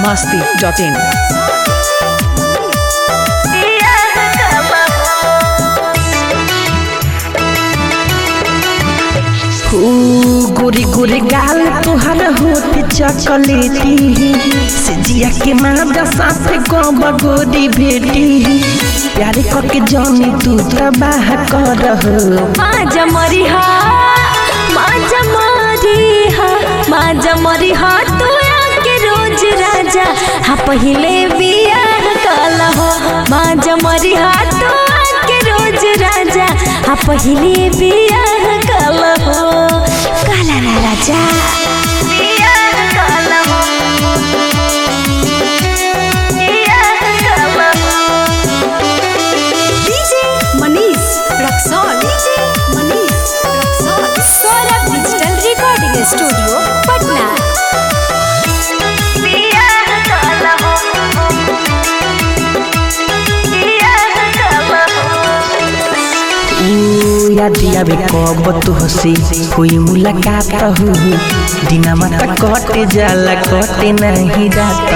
masti.in. गोरी गोरी गाल तुहर होठ चॉकलेटी सिजिया के मादा साथे गब गोरी बेटी प्यारे करके जानी तू तबाह कर माझ्या मरी हा माझ्या मरी हा माझ्या मरी हा तू के रोज राजा हा पहिले बियाह काला हो माझ्या मरी हा तू के रोज राजा हा पहिले बियाह काला हो काला ना राजा बियाह काला हो बियाह काला हो DJ Manish Raxaul DJ Manish Raxaul Saurabh digital recording studio Patna याद आवे कब तू हसी कोई मुलाकात हो दिना माता कटे जाला कटे नहीं जाता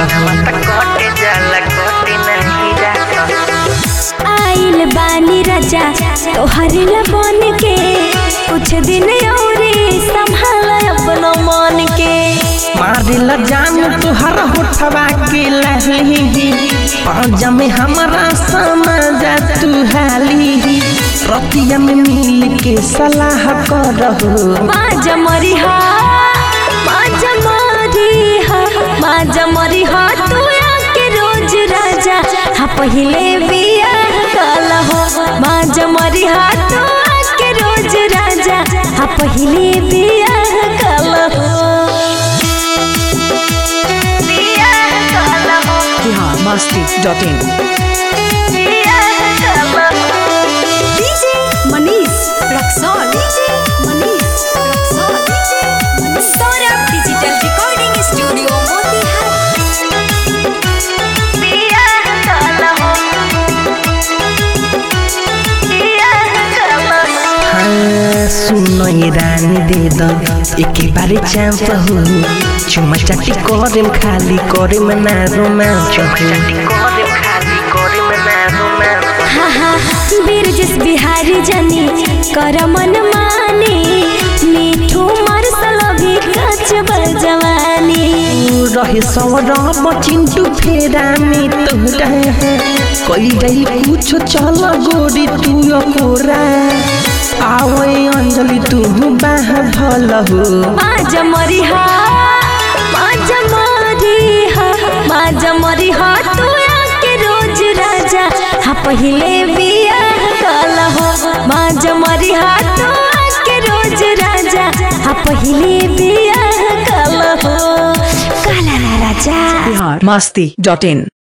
आइल बानी राजा तोहर बन के कुछ दिन और संभाल अपना मन के मारिला जान तुहर होठवा के लहली पाँजा में हमारा समझ तू हाली रतिया में मिल के सलाह करहो माजा मरी हा माजा मरी हा माजा मरी हा तू के रोज राजा हा पहिले बियाह काला हो माजा मरी हा तू के रोज राजा हा पहिले बियाह काला हो बियाह काला हो Bihar masti.in. DJ Manish Raxaul DJ Manish Raxaul DJ Saurabh digital recording studio Motihari हाँ सुनो ये रानी दे दो एक बारे चांस हो चुमा चाटी करे खाली करे में ना रोमांच हाँ हाँ वीर जिस बिहारी जनी कर मन मानी मीठू मरसल भी कच जवानी रहे सौरभ चिंटू फेरा में तोरा कोई गई कुछ चल गोरी तू कोरा आवे अंजलि तू बाह भल हो माज मरी हा माज मरी हा माज मरी हा तू के रोज राजा हा पहिले बियाह काला हो माज मरी हा तू के रोज राजा हा पहिले बियाह काला हो काला ना राजा Bihar masti.in.